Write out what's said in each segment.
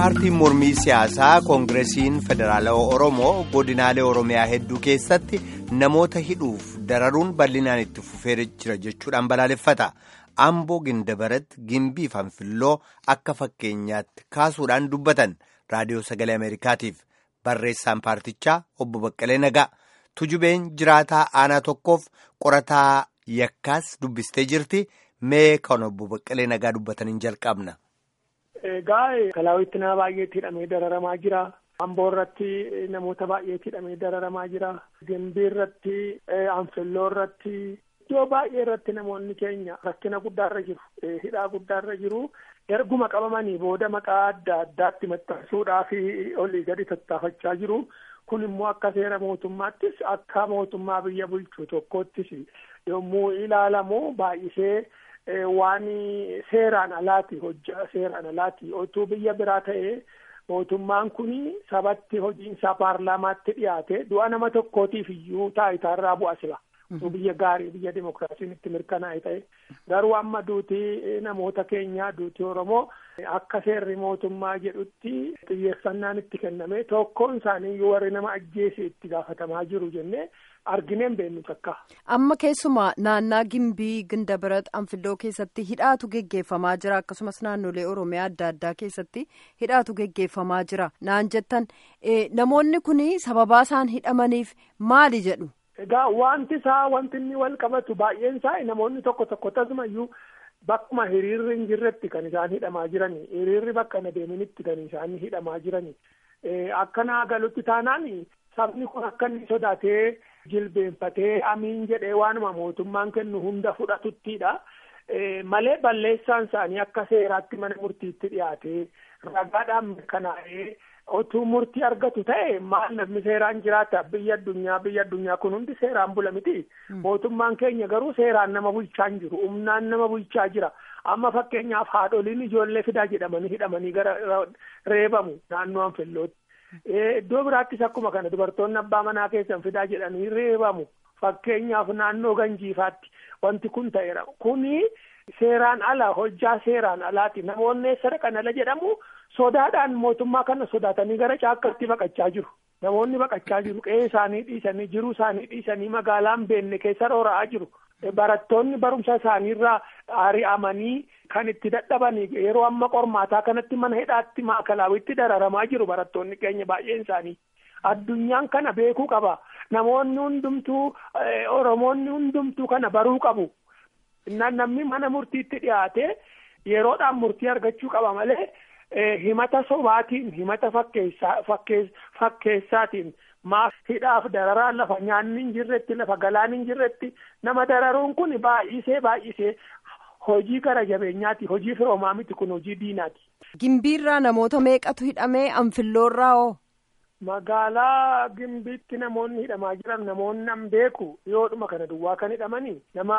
paartiin mormii siyaasaa koongireesiin federaalawaa oromoo godinaalee oromiyaa hedduu keessatti namoota hidhuuf dararuun bal'inaan itti fufee jira jechuudhaan balaaleffata amboo gindabaratti gimbii fanfilloo akka fakkeenyaatti kaasuudhaan dubbatan raadiyoo sagalee ameerikaatiif barreessaan paartichaa obbo baqqalee nagaa tujubeen jiraataa aanaa tokkoof qorataa yakkaas dubbistee jirti mee kan obbo baqqalee nagaa dubbataniin jalqabna. Egaa kalaawitti nama baay'eetti hidhamee dararamaa jira. Amboo irratti namoota baay'eetti hidhamee dararamaa jira. Gimbii irratti, anfilloo irratti, iddoo baay'ee irratti namoonni keenya rakkina guddaarra jiru. Hidhaa guddaarra jiru. Erguma qabamanii booda maqaa adda addaatti maxxansuudhaa fi olii gadi tattaafachaa jiru. Kun immoo akka seera mootummaattis akka mootummaa biyya bulchu tokkoottis yommuu ilaalamu baay'isee. waan seeraan alaati hojjaa seeraan alaati otuu biyya biraa ta'ee mootummaan kun sabatti hojiinsaa paarlaamaatti dhiyaate du'a nama tokkootiif iyyuu taayitaarraa bu'a sila biyya gaarii biyya dimokiraasiin itti mirkanaa'e ta'e garuu amma duutii namoota keenyaa duutii oromoo akka seerri mootummaa jedhutti xiyyeeffannaan itti kenname tokkoon isaanii iyyuu warri nama ajjeese itti gaafatamaa jiru jennee argineen beennu takka. Amma keessumaa naannaa Gimbii Gindabarat Anfilloo keessatti hidhaatu geggeeffamaa jira akkasumas naannolee Oromiyaa adda addaa keessatti hidhaatu geggeeffamaa jira naan jettan namoonni kun sababaa isaan hidhamaniif maali jedhu. Egaa wanti isaa wanti inni wal qabatu baay'een isaa namoonni tokko tokko tasumayyuu bakkuma hiriirri hin jirretti kan isaan hidhamaa jirani hiriirri bakka hin adeeminitti kan isaan hidhamaa jirani akkanaa galutti taanaan sabni kun akka inni sodaatee. jilbeenfatee amiin jedhee waanuma mootummaan kennu hunda fudhatuttiidha malee balleessaan isaanii akka seeraatti mana murtiitti dhiyaatee ragaadhaan mirkanaa'ee otuu murtii argatu ta'e maal namni seeraan jiraata biyya addunyaa biyya addunyaa kun hundi seeraan bula miti mootummaan keenya garuu seeraan nama bulchaa hin jiru humnaan nama bulchaa jira amma fakkeenyaaf haadholiin ijoollee fidaa jedhamanii hidhamanii gara reebamu naannoo anfillootti. Iddoo biraattis akkuma kana dubartoonni abbaa manaa keessan fidaa jedhanii reebamu fakkeenyaaf naannoo ganjiifaatti wanti kun ta'eera kuni seeraan ala hojjaa seeraan alaati namoonni sadaqan ala jedhamu sodaadhaan mootummaa kana sodaatanii gara caakkaatti baqachaa jiru namoonni baqachaa jiru qe'ee isaanii dhiisanii jiruu isaanii dhiisanii magaalaan beenne keessa roora'aa jiru. Barattoonni barumsa isaaniirraa ari'amanii kan itti dadhabanii yeroo amma qormaataa kanatti mana hidhaatti maakalaawwitti dararamaa jiru barattoonni keenya baay'een isaanii. Addunyaan kana beekuu qaba. Namoonni hundumtuu Oromoonni hundumtuu kana baruu qabu. Namni mana murtiitti dhiyaate yeroodhaan murtii argachuu qaba malee himata sobaatiin himata fakkeessaatiin. maaf hidhaaf dararaa lafa nyaanni hin jirretti lafa galaan hin jirretti nama dararuun kun baay'isee baay'isee hojii gara jabeenyaati hojii firoomaa miti kun hojii diinaati. Gimbiirraa namoota meeqatu hidhamee anfilloorraa hoo? Magaalaa Gimbiitti namoonni hidhamaa jiran namoonni nan beeku dhiyoodhuma kana duwwaa kan hidhamanii nama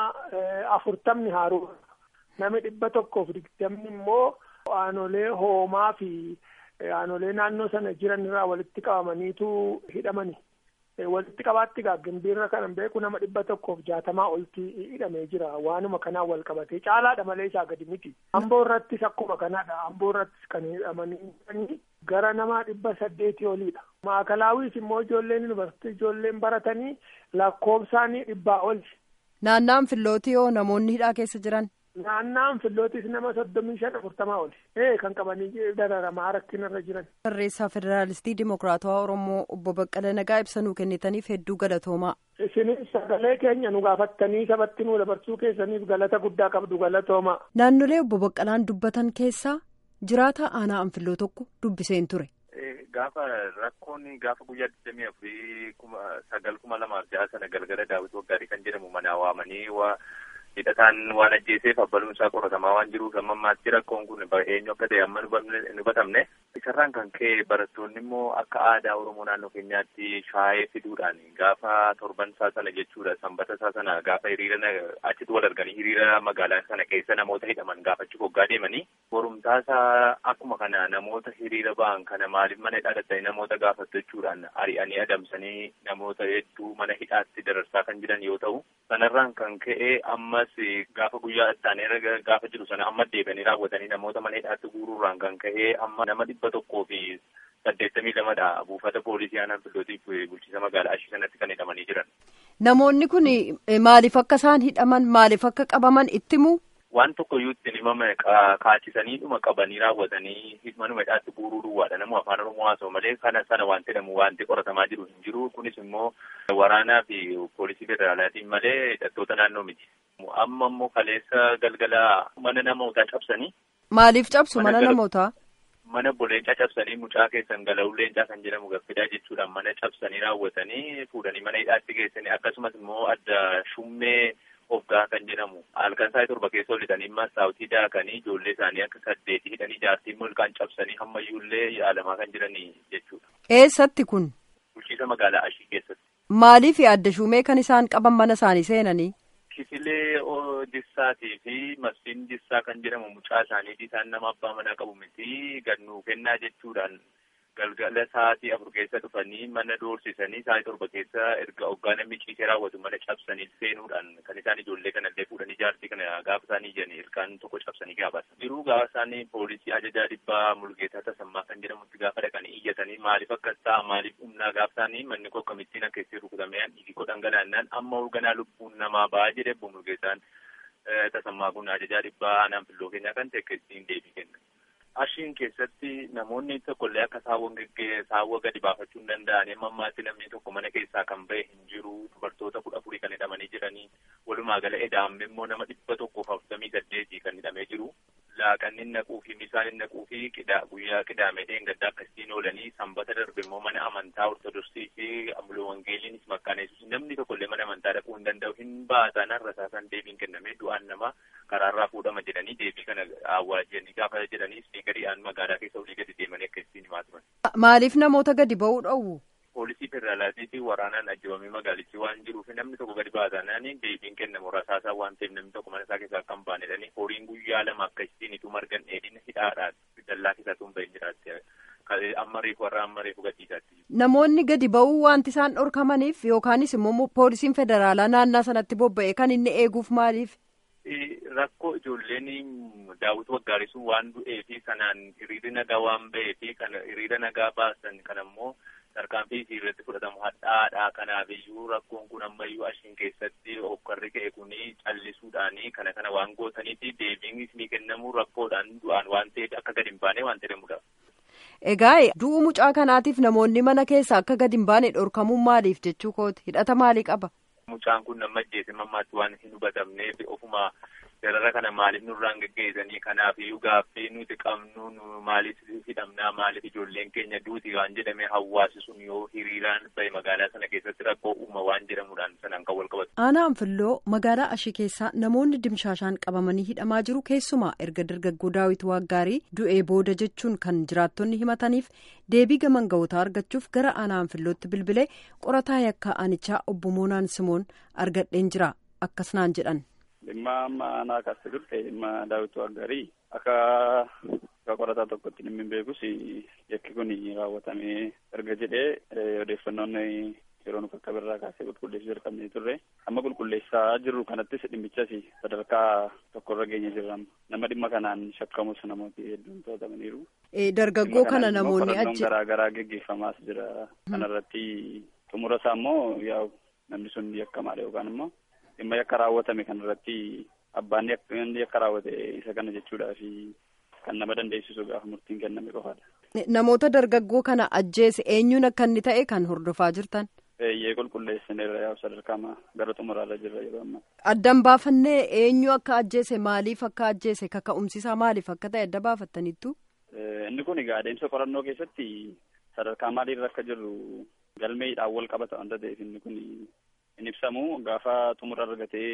afurtamni haaruu nami dhibba tokkoof digdamni immoo aanolee hoomaa fi. Aanolee naannoo sana jiran irraa walitti qabamaniitu hidhamani. Walitti qabaatti gaa gimbiirra kanan beeku nama dhibba tokkoof jaatamaa olti hidhamee jira. Waanuma kanaan wal qabatee caalaadha malee isaa gadi miti. Amboo irrattis akkuma kanaadha. Amboo irrattis kan hidhamanii gara nama dhibba saddeetii oliidha. Maakalaawwiis immoo ijoolleen yuunivarsiitii ijoolleen baratanii lakkoofsaanii dhibbaa oli. Naannaan Anfillootii hoo namoonni hidhaa keessa jiran? Naannaan Anfillootis nama soddomii shan afurtamaa oli. Ee kan qabanii dararamaa rakkinarra jiran. Barreessaa Federaalistii Dimokiraatawaa Oromoo obbo Baqqala Nagaa ibsa nuu kennitaniif hedduu galatoomaa. Isinis sagalee keenya nu gaafattanii sabatti nu dabarsuu keessaniif galata guddaa qabdu galatoomaa. Naannolee obbo Baqqalaan dubbatan keessaa jiraata aanaa Anfilloo tokko dubbiseen ture. Gaafa rakkoon gaafa guyyaa digdamii afurii kuma sagal kuma lamaaf ja'a sana galgala daawwiti waggaarii kan jedhamu manaa waamanii waa. hidhataan waan ajjeeseef abbaluun isaa qoratamaa waan jiruuf amma ammaatti rakkoon kun eenyu akka ta'e amma nu batamne Isarraan kan ka'e barattoonni immoo akka aadaa Oromoo naannoo keenyaatti shaayee fiduudhaan gaafa torban isaa sana jechuudha sanbata isaa sana gaafa hiriira achitti wal arganii hiriira magaalaa sana keessa namoota hidhaman gaafachuu hoggaa deemanii borumtaa isaa akkuma kana namoota hiriira ba'an kana maaliif mana hidhaa dhattanii namoota gaafattu jechuudhaan ari'anii adamsanii namoota hedduu mana hidhaatti dararsaa kan jiran yoo ta'u sanarraan kan ka'e ammas gaafa guyyaa ittaanee gaafa jiru sana amma deebanii raawwatanii namoota mana hidhaatti guuruurraan kan ka'e amma nama dhibba tokkoo fi saddeettamii lamadha buufata poolisii aanaa fillootiif bulchiisa magaalaa ashii sanatti kan hidhamanii jiran. Namoonni kun maaliif akka isaan hidhaman maaliif akka qabaman itti himu? Waan tokko iyyuu ittiin himame kaachisanii dhuma qabanii raawwatanii manuma hidhaatti guuruu duwwaadha namu afaan oromoo haasa'u malee kana sana wanti jedhamu wanti qoratamaa jiru hin jiru kunis immoo waraanaa fi poolisii federaalaatiin malee hidhattoota naannoo miti. Amma immoo kaleessa galgala mana namootaa cabsanii. Maaliif cabsu mana namootaa? Mana boleencaa cabsanii mucaa keessan gala'uu leencaa kan jedhamu gaffidaa jechuudhaan mana cabsanii raawwatanii fuudhanii mana hidhaatti geessanii akkasumas immoo adda shummee hoggaa kan jedhamu halkan isaa torba keessa olitanii masaawutii daakanii ijoollee isaanii akka saddeetii hidhanii jaartii mulqaan cabsanii hammayyuullee yaalamaa kan jiranii jechuudha. Eessatti kun? Bulchiisa magaalaa Ashii keessatti. Maaliif adda shumee kan isaan qaban mana isaanii seenanii? Kisilee jissaatii fi masiin jissaa kan jedhamu mucaa isaaniiti isaan nama abbaa manaa qabu miti gannuu kennaa jechuudhaan galgala sa'aatii afur keessa dhufanii mana doorsisanii sa'aatii torba keessa erga hoggaa namni ciisee raawwatu mana cabsanii seenuudhaan kan isaan ijoollee kanallee fuudhanii jaartii kana gaafa isaanii ijanii ilkaan tokko cabsanii gaafatan. Jiruu gaafa isaanii poolisii ajajaa dhibbaa mulgeetaa tasammaa kan jedhamutti gaafa dhaqanii iyyatanii maaliif akkas ta'a maaliif humnaa gaafa isaanii manni koo akkamittiin akka itti rukutamee dhiigii koo dhangalaannaan amma hoogganaa lubbuun namaa ba'aa jedhe obbo Mulgeetaan tasammaa kun ajajaa dhibbaa aanaan filloo keenyaa kan ta'e ittiin deebii kenna. Ashiin keessatti namoonni tokkollee akka saawwan geggee saawwa gadi baafachuu hin danda'an amma ammaatti namni tokko mana keessaa kan ba'e hin jiru dubartoota kudha afurii kan hidhamanii jiranii walumaa gala edaamme immoo nama dhibba tokkoof afurtamii saddeetii kan hidhamee jiru laaqanni naquu fi bisaan naquu fi guyyaa qidaamee gaddaa akkasiin oolanii sanbata darbe immoo mana amantaa ortodoksii fi amuloo wangeeliinis makkaan yesuus namni tokkollee mana amantaa dhaquu hin danda'u hin baasan har'asaa kan deebiin kenname du'aan nama karaarraa fuudhama jedhanii deebii kana awwaajanii gaafa jedhanii spiikariidhaan magaalaa keessa olii gadi deemanii akka ittiin himaa turan. Maaliif namoota gadi ba'uu dhowwu? Poolisii federaalaatii fi waraanaan ajjabamee magaalichi waan jiruuf namni tokko gadi baataanaan deebiin kennamu rasaasaa waan ta'eef namni tokko mana isaa keessaa akka hin baanedhani horiin guyyaa lama akka ittiin ituu margan dheedhina hidhaadhaan dallaa keessaa tun bahee jiraatti amma reefu warra amma reefu gadhiisaatti. Namoonni gadi ba'uu wanti isaan dhorkamaniif yookaanis immoo poolisiin federaalaa naannaa sanatti bobba'e kan inni eeguuf maaliif? Rakkoo ijoolleen daawwitu waggaarisuu waan du'ee fi kanaan hiriira nagaa waan ba'ee fi kana hiriira nagaa baasan kan ammoo tarkaanfii isii irratti fudhatamu hadhaadha. Kanaaf iyyuu rakkoon kun ammayyuu ashiin keessatti hokkarri ka'e kun callisuudhaani kana kana waan gootaniifi deebiin isinii kennamu rakkoodhaan du'aan waan ta'eef akka gadi hin baane waan jedhamudha. Egaa du'u mucaa kanaatiif namoonni mana keessa akka gadi hin baane dhorkamuun maaliif jechuu kooti hidhata maalii qaba? Mucaan kun nama ajjeese mammaatti waan hin hubatamneef ofuma darara kana maaliif nurraan geggeessanii kanaaf iyyuu gaaffii nuti qabnu maaliif hidhamnaa maaliif ijoolleen keenya duuti waan jedhame hawaasi sun yoo hiriiraan bahe magaalaa sana keessatti rakkoo uuma waan jedhamuudhaan sanaan kan wal qabatu. Aanaa Anfilloo magaalaa Ashii keessaa namoonni dimshaashaan qabamanii hidhamaa jiru keessumaa erga dargaggoo daawit waaggaarii du'ee booda jechuun kan jiraattonni himataniif deebii gaman ga'ootaa argachuuf gara aanaa Anfillootti bilbilee qorataa yakkaa aanichaa obbo Moonaan Simoon argadheen jira akkasnaan jedhan. dhimma amma aanaa kaasee turte dhimma daawit waggaarii akka akka qorataa tokkotti dhimmi hin beekus yakki kun raawwatamee erga jedhee odeeffannoon yeroo nu akka birraa kaasee qulqulleessuu jalqabnee turre amma qulqulleessaa jirru kanattis dhimmichas sadarkaa tokkorra geenye jirra nama dhimma kanaan shakkamus namooti hedduun to'atamaniiru. dargaggoo kana namoonni achi garaa garaa geggeeffamaas jira kanarratti xumura isaa immoo yaa namni sun yakkamaadha yookaan immoo dhimma yakka raawwatame kanarratti abbaan yakka raawwate isa kana jechuudhaa fi kan nama dandeessisu gaafa murtiin kenname qofaadha. Namoota dargaggoo kana ajjeese eenyuun akka inni ta'e kan hordofaa jirtan. Eeyyee qulqulleessineerra yaa'u sadarkaa gara xumuraarra jirra yeroo ammaa. Addan baafannee eenyu akka ajjeese maaliif akka ajjeese kaka'umsisaa maaliif akka ta'e adda baafattaniittu. Inni kun egaa adeemsa qorannoo keessatti sadarkaa maaliirra akka jirru galmeedhaan wal qabata wanta ta'eef inni kun hin ibsamu gaafa xumura argatee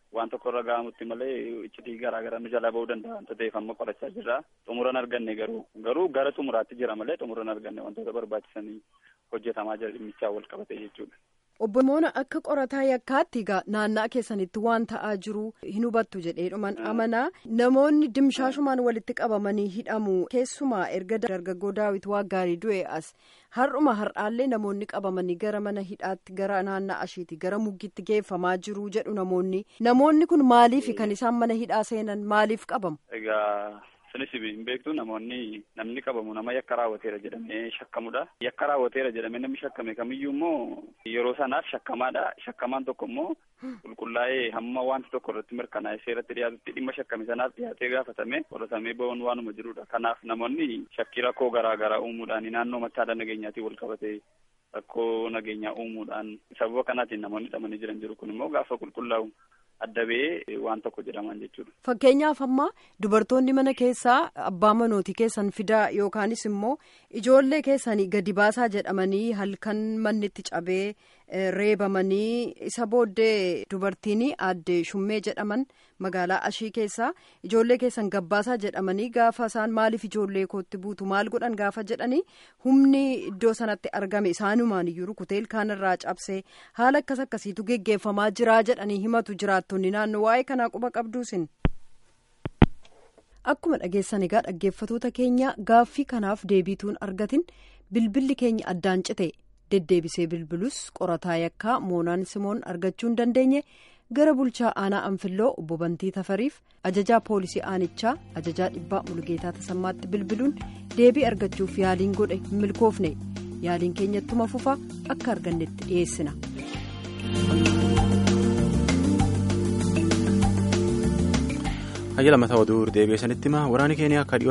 waan tokko irra ga'amutti malee iccitii garaa garaa nu jalaa ba'uu danda'a wanta ta'eef amma qorachaa jirra xumuran arganne garuu garuu gara xumuraatti jira malee xumuran arganne wantoota barbaachisanii hojjetamaa jira dhimmichaa wal qabate jechuudha. Obbo Moona akka qorataa yakkaatti egaa naannaa keessanitti waan ta'aa jiru hin hubattu jedheedhuman amanaa namoonni dimshaashumaan walitti qabamanii hidhamu keessumaa erga dargaggoo daawit waa gaarii du'e as har'uma har'aallee namoonni qabamanii gara mana hidhaatti gara naannaa ashiiti gara muggiitti geeffamaa jiru jedhu namoonni namoonni kun maaliif kan isaan mana hidhaa seenan maaliif qabamu. Egaa sunis hin beektu namoonni namni qabamu nama yakka raawwateera jedhamee shakkamudha. Yakka raawwateera jedhamee namni shakkame kamiyyuu immoo yeroo sanaaf shakkamaadha. Shakkamaan tokko immoo qulqullaa'ee hamma wanti tokko irratti mirkanaa'e seeratti dhiyaatutti dhimma shakkame sanaaf dhiyaatee gaafatame qoratamee ba'uun waanuma jirudha. Kanaaf namoonni shakkii rakkoo garaa garaa uumuudhaan naannoo machaadha nageenyaatiin wal qabate rakkoo nageenyaa uumuudhaan sababa kanaatiin namoonni hidhamanii jiran jiru kun immoo gaafa qulqullaa'u adda ba'ee waan tokko jedhaman jechuudha. Fakkeenyaaf amma dubartoonni mana keessaa abbaa manootii keessan fidaa yookaanis immoo ijoollee keessanii gadi baasaa jedhamanii halkan manni itti cabee reebamanii isa booddee dubartiin aadde shummee jedhaman magaalaa ashii keessaa ijoollee keessan gabbaasaa jedhamanii gaafa isaan maaliif ijoollee kootti buutu maal godhan gaafa jedhanii humni iddoo sanatti argame isaanumaan iyyuu rukutee ilkaanirraa cabsee haala akkas akkasiitu geggeeffamaa jiraa jedhanii himatu jiraattonni naannoo waa'ee kanaa quba qabduusin. Akkuma dhageessan egaa dhaggeeffatoota keenya gaaffii kanaaf deebiituun argatin bilbilli keenya addaan cite deddeebisee bilbilus qorataa yakkaa moonaan simoon argachuu hin dandeenye gara bulchaa aanaa anfilloo obbo Bantii Tafariif ajajaa poolisii aanichaa ajajaa dhibbaa Mulugeetaa Tasammaatti bilbiluun deebii argachuuf yaaliin godhe hin milkoofne yaaliin keenyattuma fufa akka argannetti dhiyeessina. Hayya lammataa oduu deebi'ee sanitti hima waraanni keenya akka